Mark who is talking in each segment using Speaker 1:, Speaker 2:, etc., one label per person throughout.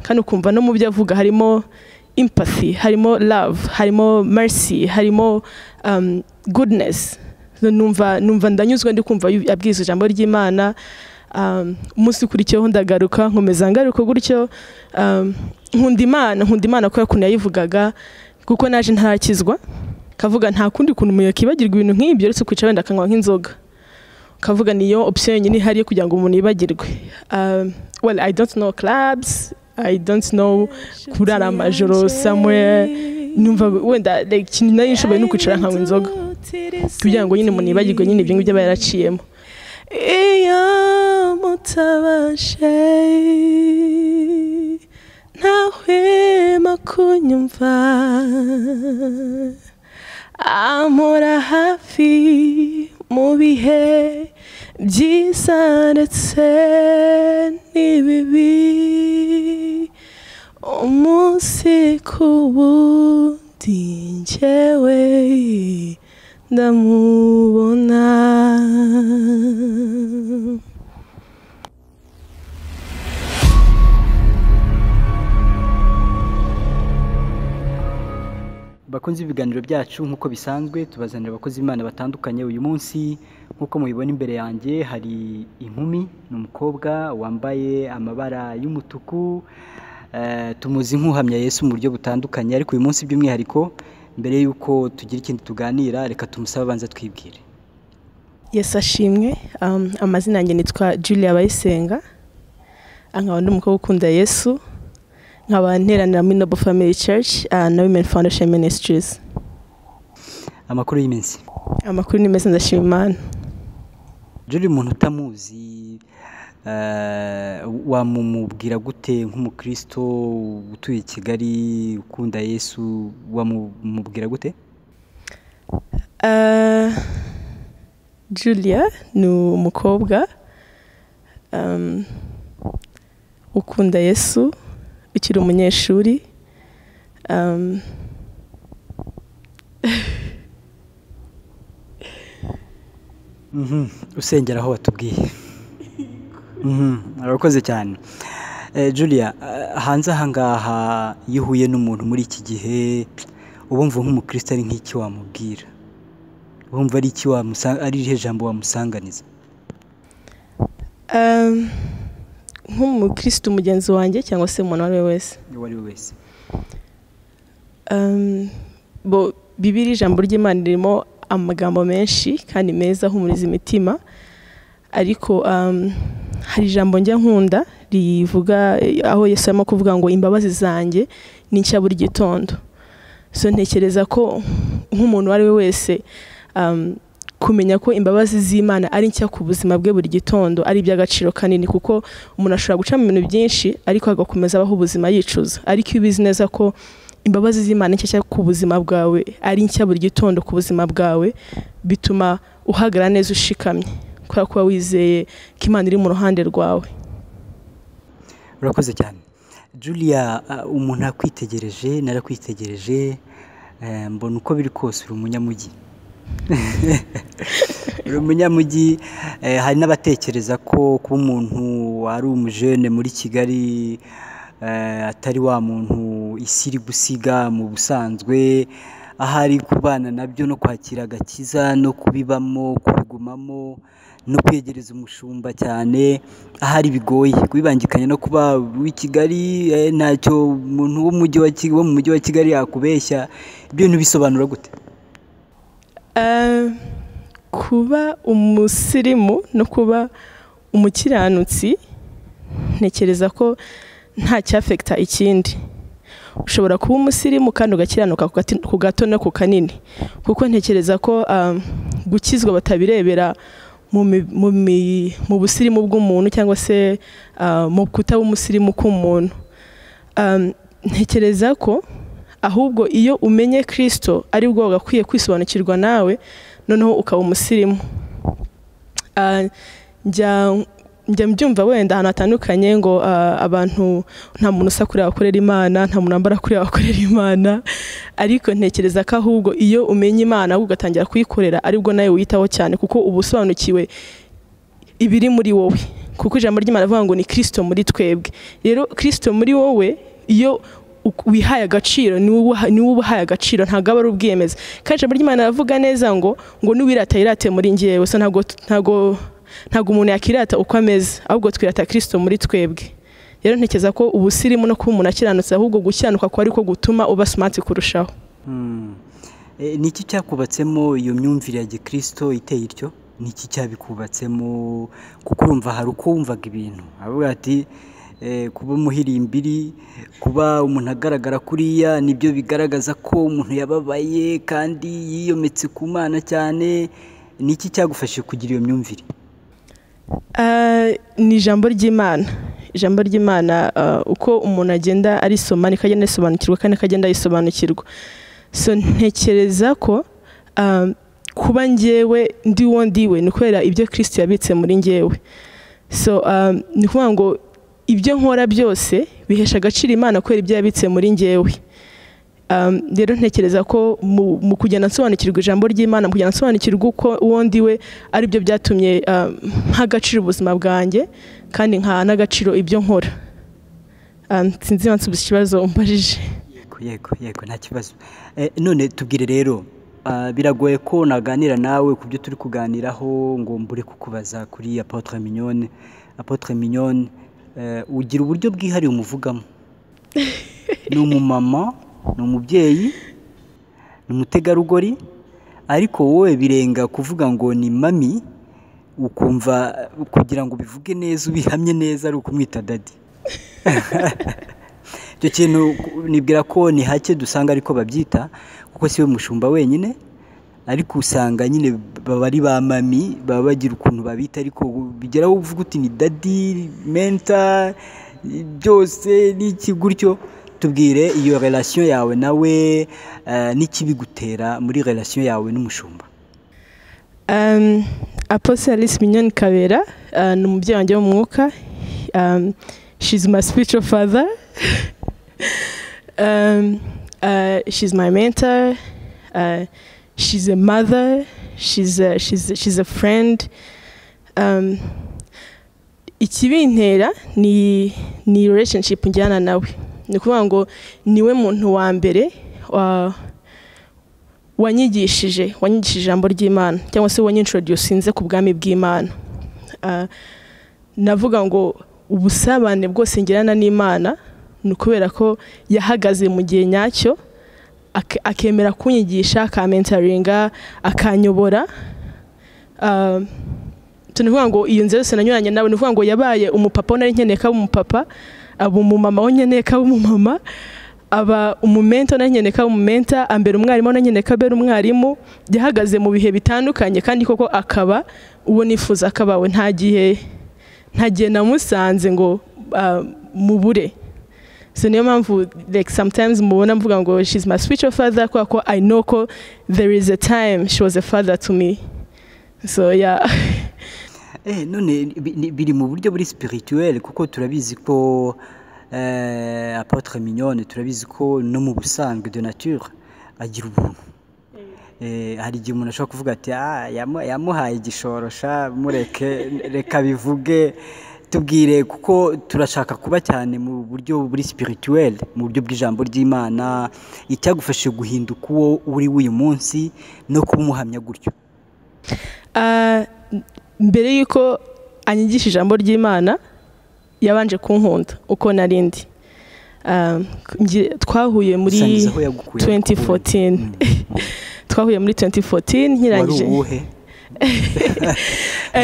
Speaker 1: kandi ukumva no mu byo avuga harimo empathy harimo love harimo mercy harimo um, goodness numva numva ndanyuzwe ndi kumva yu- abwiza ijambo ry'imana um, umunsi ukurikiyeho ndagaruka nkomeza ngaruka gutyo um, nkunda imana nkunda imana kubera ukuntu yayivugaga kuko naje ntarakizwa kavuga nta kundi kuntu umuntu yakibagirwa ibintu nk'ibyo uretse kwicara wenda akanywa nk'inzoga kavuga niyo option yonyine ihari yo kugira ngo umuntu yibagirwe um, well i don't know clubs i don't know kurara amajoro somewhere numva wenda like ikintu nari nshoboye ni ukwicara nkanywa inzoga kugira ngo nyine umuntu yibagirwe nyine ibyo ngibyo aba yaraciyemo
Speaker 2: iyo mutabashe ntahwema kunyumva amura hafi mu bihe byiza ndetse n'ibibi umunsi ku wundi njyewe ndamubona
Speaker 3: bakunze ibiganiro byacu nk'uko bisanzwe tubazanira abakozi b'imana batandukanye uyu munsi nk'uko mubibona imbere yanjye hari inkumi ni umukobwa wambaye amabara y'umutuku eh, tumuzi nk'uhamya yesu mu buryo butandukanye ariko uyu munsi by'umwihariko mbere y'uko tugira ikindi tuganira reka tumusabe abanza twibwire
Speaker 1: yes ashimwe um, amazina yanjye nitwa julia bayisenga nkaba ndi umukobwa ukunda yesu nkaba nteranira muri noble family church uh, na women foundation ministries
Speaker 3: amakuru y'iminsi
Speaker 1: amakuru ni meza ndashima imana
Speaker 3: rero umuntu utamuzi eh, wamumubwira gute nk'umukristo utuye i kigali ukunda yesu wamumubwira gute
Speaker 1: Uh, Julia ni umukobwa um, ukunda Yesu ukiri umunyeshuri um,
Speaker 3: Mhm, usengera aho watubwiye Mhm, urakoze cyane Eh, julia eh, hanze ahangaha iyo uhuye n'umuntu muri iki gihe ubumva nk'umukristo ari nk'iki wamubwira ubumva ari iki wamusa- ari irihe jambo wamusanganiza
Speaker 1: um, nk'umukristo mugenzi wanjye cyangwa se umuntu uwo ari we wese
Speaker 3: uwo ari we wese
Speaker 1: Um, bo bibiri ijambo ry'imana ririmo amagambo menshi kandi meza ahumuriza imitima ariko um, hari ijambo njya nkunda rivuga eh, aho yesu arimo kuvuga ngo imbabazi zanjye ni nshya buri gitondo so ntekereza ko nk'umuntu uwo ari we wese um, kumenya ko imbabazi z'imana ari nshya ku buzima bwe buri gitondo ari iby'agaciro kanini kuko umuntu ashobora guca mu bintu byinshi ariko agakomeza abaho ubuzima yicuza ariko iyo ubizi neza ko imbabazi z'imana nshya nshya ku buzima bwawe ari nshya buri gitondo ku buzima bwawe bituma uhagarara neza ushikamye kubera ko uba wizeye ko imana iri mu ruhande rwawe
Speaker 3: urakoze cyane julia eh, umuntu akwitegereje narakwitegereje eh, mbona uko biri kose uri umunyamujyi uri umunyamujyi eh, hari n'abatekereza ko kuba umuntu ari umujene muri kigali eh, atari wa muntu isi iri gusiga mu busanzwe ahari kubana nabyo no kwakira agakiza no kubibamo kubigumamo no kwegereza umushumba cyane ahari bigoye kubibangikanya no kuba uw'i kigali eh, ntacyo umuntu w'umujyi wa Ki- wo mu mujyi wa kigali yakubeshya ibyo bintu bisobanura gute
Speaker 1: Eh, kuba umusirimu no kuba umukiranutsi ntekereza ko nta cyafekita ikindi ushobora kuba umusirimu kandi ugakiranuka ku gati- ku gato no ku kanini kuko ntekereza ko um, gukizwa batabirebera mu mi- mu mi- mu busirimu bw'umuntu cyangwa se uh, mu kutaba umusirimu k'umuntu Um, ntekereza ko ahubwo iyo umenye kirisito ari bwo wagakwiye kwisobanukirwa nawe noneho ukaba umusirimu Ah, njya njya mbyumva wenda ahantu hatandukanye ngo ah, abantu nta muntu usa kuriya wakorera imana nta muntu wambara kuriya wakorera imana ariko ntekereza ko ahubwo iyo umenye imana ahubwo ugatangira kuyikorera aribwo nawe wiyitaho cyane kuko uba usobanukiwe ibiri muri wowe kuko ijambo ry'imana avuga ngo ni kirisito muri twebwe rero kirisito muri wowe iyo wihaye agaciro ni wowe ubahaye agaciro ntabwo aba ari ubwiyemeza kandi ijambo ry'imana aravuga neza ngo ngo n'uwirata yirate muri ngewe gusa ntabwo umuntu yakirata uko ameze ahubwo twirata kirisito muri twebwe rero ntekereza ko ubusirimu no kuba umuntu akiranutse ahubwo gukiranuka ko ariko gutuma uba simati kurushaho
Speaker 3: ni iki cyakubatsemo iyo myumvire ya gikirisito iteye ityo ni iki cyabikubatsemo kuko urumva hari uko wumvaga ibintu aravuga ati kuba umuhirimbiri kuba umuntu agaragara kuriya nibyo bigaragaza ko umuntu yababaye kandi yiyometse ku mana cyane ni iki cyagufashije kugira iyo myumvire
Speaker 1: ni ijambo ry'imana ijambo ry'imana uko umuntu agenda arisoma niko agenda ayisobanukirwa kandi niko agenda ayisobanukirwa so ntekereza ko kuba ngewe ndi uwo ndiwe ni kubera ibyo kirisiti yabitse muri ngewe so ni ukuvuga ngo ibyo nkora byose bihesha agaciro imana kubera ibyo yabitse muri ngewe rero ntekereza ko mu kugenda nsobanukirwa ijambo ry'imana mu kugenda nsobanukirwa uko uwo ndiwe aribyo byatumye nk'agaciro ubuzima bwanjye kandi nkaha n'agaciro ibyo nkora sinzi nsubiza ikibazo umbajije
Speaker 3: yego yego nta kibazo none tubwire rero biragoye ko naganira nawe ku byo turi kuganiraho ngo mbure kukubaza kuri apotre mignone apotre mignone ugira uburyo bwihariye umuvugamo ni umumama ni umubyeyi ni umutegarugori ariko wowe birenga kuvuga ngo ni mami ukumva kugira ngo ubivuge neza ubihamye neza ari ukumwita dadi icyo kintu nibwira ko ni hake dusanga ariko babyita kuko si we mushumba wenyine ariko usanga nyine baba ari ba mami baba bagira ukuntu babita ariko bigeraho uvuga uti ni dadi menta byose n'iki gutyo tubwire iyo relasiyo yawe nawe n'ikibigutera muri relasiyo yawe n'umushumba
Speaker 1: aposite alice minyoni kabera ni umubyeyi wanjye w'umwuka shizi my spiritual father shizi my mentor she's a mother she's a, she's a, she's a friend um, ikibintera ni ni relationship njyana nawe ni ukuvuga ngo niwe muntu wa mbere wanyigishije wanyigishije ijambo ry'imana cyangwa se wanyintroducinze ku bwami bw'imana navuga ngo ubusabane bwose ngirana n'imana ni ukubera ko yahagaze mu gihe nyacyo akemera kunyigisha akamentaringa akanyobora tunavuga ngo iyo nzu yose nanyuranye nawe ni ukuvuga ngo yabaye umupapa we nari nkeneye ko aba umupapa aba umumama we nkeneye ko aba umumama aba umumenta nari nkeneye ko aba umumenta ambera umwarimu nari nkeneye ko abera umwarimu yahagaze mu bihe bitandukanye kandi koko akaba uwo nifuza akabawe nta gihe nta gihe namusanze ngo mubure so niyo mpamvu like sometimes mubona mvuga ngo she's my spiritual father kubera ko i know ko there is a time she was a father to me so yeah
Speaker 3: eh none biri mu buryo buri spirituel kuko turabizi ko eh apotre mignonne turabizi ko no mu busanzwe de nature agira ubuntu hari igihe umuntu ashobora kuvuga ati yamuhaye igishoborosha mureke reka bivuge tubwire kuko turashaka kuba cyane mu buryo buri sipirituweli mu buryo bw'ijambo ry'imana icyagufashije guhinduka uwo uri w'uyu munsi no kuba umuhamya gutyo
Speaker 1: mbere y'uko anyigisha ijambo ry'imana yabanje kunkunda uko narindi twahuye muri 2014 twahuye muri 2014 nkirangije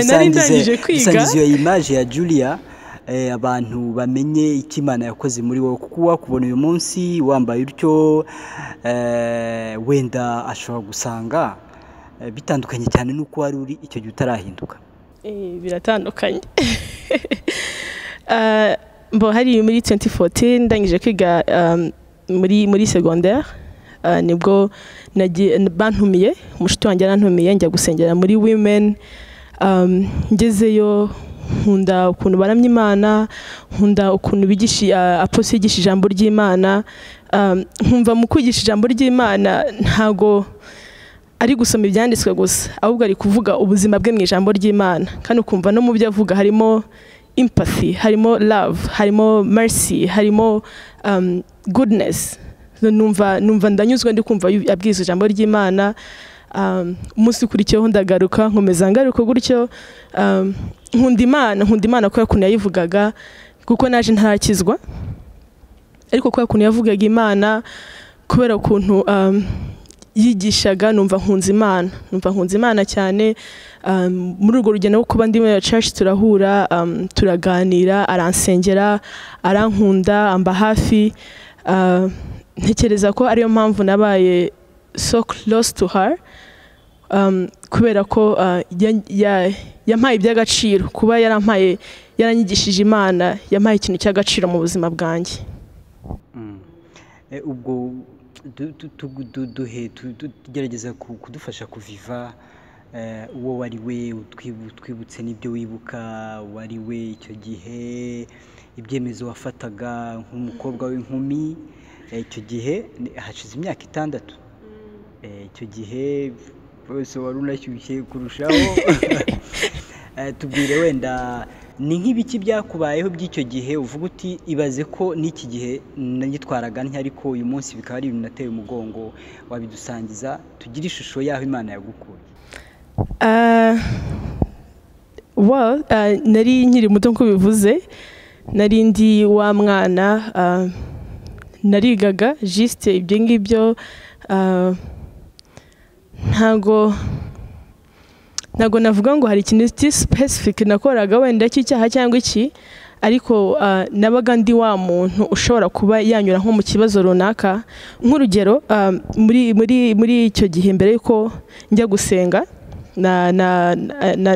Speaker 3: nari ndangije kwiga dusangiza iyo imaje ya julia abantu bamenye icyo imana yakoze muri wowe kuko wakubona uyu munsi wambaye utyo wenda ashobora gusanga bitandukanye cyane n'uko wari uri icyo gihe utarahinduka
Speaker 1: biratandukanye mbo hari muri 2014 ndangije kwiga muri muri segonderi nibwo bantumiye umushuti wanjye yarantumiye njya gusengera muri women ngezeyo nkunda ukuntu baramya imana nkunda ukuntu aposi yigisha ijambo ry'imana nkumva mu kwigisha ijambo ry'imana ntago ari gusoma ibyanditswe gusa ahubwo ari kuvuga ubuzima bwe mu ijambo ry'imana kandi ukumva no mu byo avuga harimo empathy harimo love harimo mercy harimo um, goodness numva numva ndanyuzwe ndi kumva abwiza ijambo ry'imana umunsi ukurikiyeho ndagaruka nkomeza ngaruka gutyo nkunda imana nkunda imana kubera ukuntu yayivugaga kuko naje ntarakizwa ariko kubera ukuntu yavugaga imana kubera ukuntu yigishaga numva nkunze imana numva nkunze imana cyane muri urwo rugendo rwo kuba ndi muri church turahura turaganira aransengera arankunda amba hafi ntekereza ko ariyo mpamvu nabaye so close to her kubera ko yampaye iby'agaciro kuba yarampaye yaranyigishije imana yampaye ikintu cy'agaciro mu buzima bwanjye
Speaker 3: ubwo tugerageza kudufasha kuviva uwo wari we utwibutse n'ibyo wibuka wari we icyo gihe ibyemezo wafataga nk'umukobwa w'inkumi icyo gihe hashize imyaka itandatu icyo gihe bose wari unashyushye kurushaho tubwire wenda ni nk'ibiki byakubayeho by'icyo gihe uvuga uti ibaze ko n'iki gihe nagitwaraga ntya ariko uyu munsi bikaba ari ibintu nateye umugongo wabidusangiza tugire ishusho y'aho imana yagukuye
Speaker 1: nari nkiri muto nk'uko bivuze nari ndi wa mwana narigaga jisite ibyo ngibyo ntago ntago navuga ngo hari ikintu cy'isipesifike nakoraga wenda cy'icyaha cyangwa iki ariko nabaga ndi wa muntu ushobora kuba yanyura nko mu kibazo runaka nk'urugero muri icyo gihe mbere y'uko njya gusenga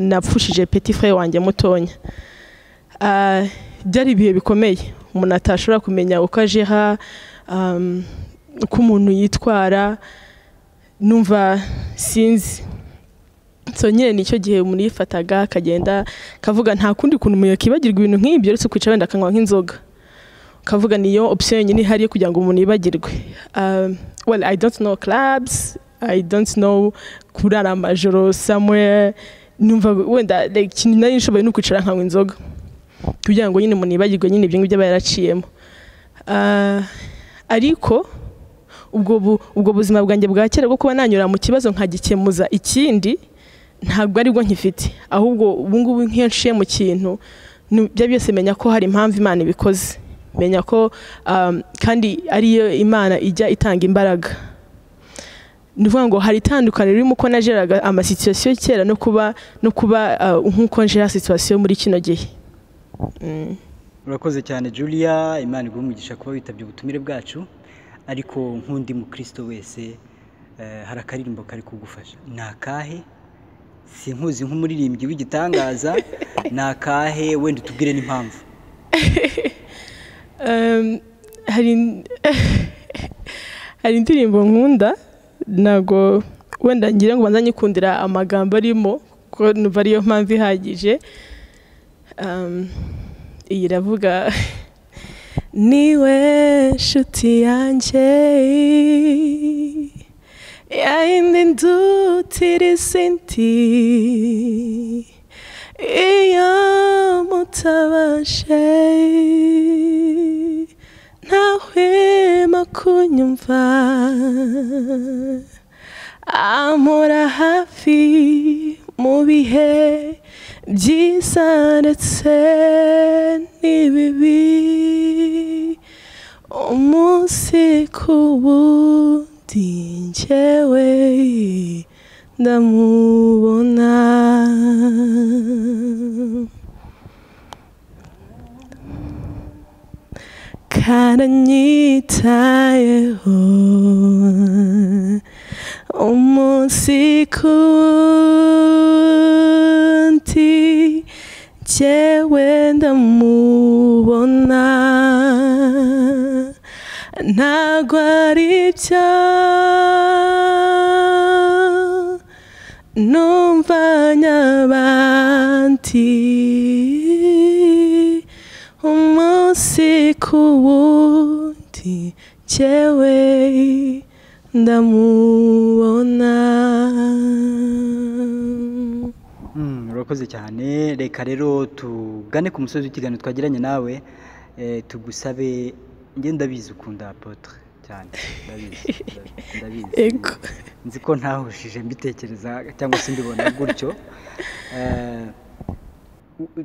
Speaker 1: napfushije peti fure wanjye mutonya byari ibihe bikomeye umuntu atashobora kumenya uko ajeha uko umuntu yitwara numva sinzi nyine nicyo gihe umuntu yifataga akagenda akavuga nta kundi kuntu umuntu yakibagirwa ibintu nk'ibyo uretse kwicara wenda akanywa nk'inzoga ukavuga niyo opsiyo yonyine ihari yo kugira ngo umuntu yibagirwe well i don't know clubs i don't know kurara amajoro somewhere numva wenda ikintu nari nshoboye ni ukwicara nkanywa inzoga kugira ngo nyine umuntu yibagirwe nyine ibyo ngibyo aba yaraciyemo ariko ubwo buzima bwanjye bwa kera bwo kuba nanyura mu kibazo nkagikemuza ikindi ntabwo aribwo nkifite ahubwo ubungubu nk'iyo nshiye mu kintu ibyo byose menya ko hari impamvu imana ibikoze menya ko kandi ariyo imana ijya itanga imbaraga ni ukuvuga ngo hari itandukaniro ririmo uko najeraga amasituwasiyo kera no kuba no kuba nk'uko njera situwasiyo muri kino gihe
Speaker 3: urakoze cyane julia imana iguha umugisha kuba witabye ubutumire bwacu ariko nk'undi mukristo wese hari akaririmbo kari kugufasha ni akahe si nkuzi nk'umuririmbyi w'igitangaza ni akahe wenda utubwire n'impamvu
Speaker 1: hari indirimbo nkunda ntabwo wenda ngira ngo ubanza nyikundira amagambo arimo kuko numva ariyo mpamvu ihagije iyi iravuga
Speaker 2: niwe nshuti yanjye yayindi ndutiriza indi iyo mutabashe ntahwema kunyumva amura hafi mu bihe byiza ndetse n'ibibi umunsi ku wundi njyewe ndamubona karanyitayeho umunsi ku wundi njyewe ndamubona ntabwo ari byo numva nyabandi umunsi ku wundi njyewe ndamubona
Speaker 3: urakoze cyane reka rero tugane ku musozi w'ikiganiro twagiranye nawe eh, tugusabe njye ndabizi ukunda apotre cyane ndabizi ndabizi
Speaker 2: Ego.
Speaker 3: nzi ko ntahushije mbitekereza cyangwa se mbibona gutyo Eh,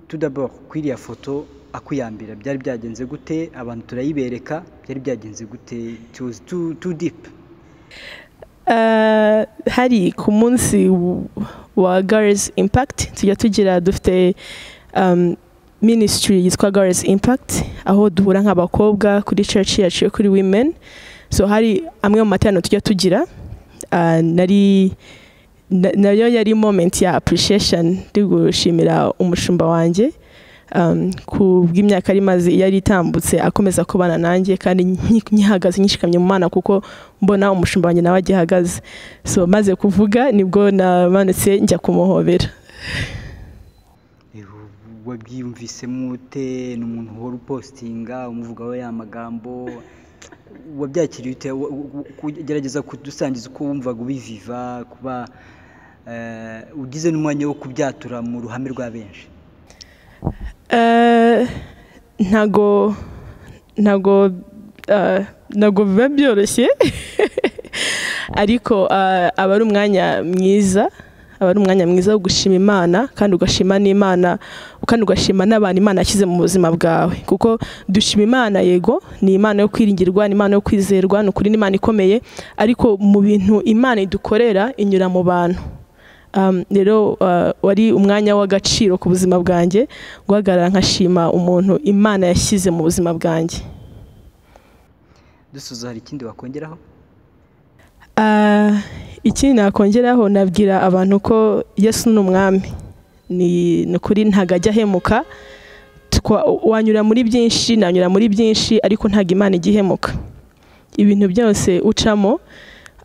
Speaker 3: tout d'abord kuri iriya foto akuyambira byari byagenze gute abantu turayibereka byari byagenze gute it was too, too deep
Speaker 2: Eh, hari ku munsi w- wa girls impact tujya tugira dufite um, ministry yitwa girls impact aho duhura nk'abakobwa kuri church yacu yo kuri women so hari amwe mu materaniro tujya tugira Ah, nari na- nayo yari moment ya appreciation ndi gushimira umushumba wanjye um, ku bw'imyaka yari imaze yari itambutse akomeza kubana nanjye kandi nki- nkihagaze nyishikamye mu mana kuko mbona umushumba wanjye nawe agihagaze so maze kuvuga nibwo namanutse njya kumuhobera
Speaker 3: Eh, wabyiyumvisemo ute ni umuntu uhora upositinga umuvugaho ya magambo wabyakiriye ute Wa- wa- kugerageza kudusangiza uko wumvaga ubiviva kuba eh, ugize n'umwanya wo kubyatura mu ruhame rwa benshi
Speaker 2: Eh, ntago ntago eh, ntago biba byoroshye ariko eh, aba ari umwanya mwiza aba ari umwanya mwiza wo gushima imana kandi ugashima n'imana kandi ugashima n'abantu imana yashyize mu buzima bwawe kuko dushima imana yego ni imana yo kwiringirwa ni imana yo kwizerwa ni ukuri ni imana ikomeye ariko mu bintu imana idukorera inyura mu bantu Um, rero uh, wari umwanya w'agaciro ku buzima bwanjye guhagarara nkashima umuntu imana yashyize mu buzima bwanjye
Speaker 3: dusoza hari ikindi wakongeraho
Speaker 2: Ah, ikindi nakongeraho nabwira abantu ko yesu ni umwami ni ni ukuri ntabwo ajya ahemuka Twa- wanyura muri byinshi nanyura muri byinshi ariko ntabwo imana ijya ihemuka ibintu byose ucamo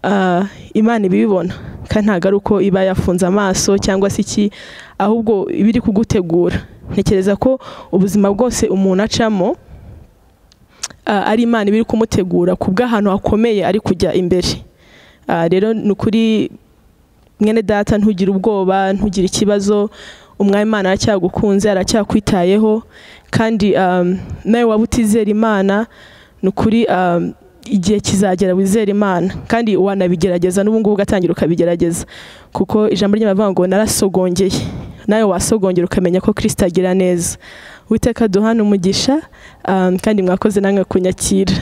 Speaker 2: ah, imana iba ibibona kandi ntabwo ari uko iba yafunze amaso cyangwa se iki ahubwo iba iri kugutegura ntekereza ko ubuzima bwose umuntu acamo ah, ari imana iba iri kumutegura ku bw'ahantu hakomeye ari kujya imbere Ah, rero ni ukuri mwene data ntugire ubwoba ntugire ikibazo umwami imana aracyagukunze aracyakwitayeho kandi um, nawe waba utizera imana ni ukuri um, igihe kizagera wizera imana kandi wanabigerageza n'ubu ngubu ugatangira ukabigerageza kuko ijambo ry'abavuga ngo narasogongeye nawe wasogongera ukamenya ko kirisita agira neza witeka duhana umugisha um, kandi mwakoze namwe kunyakira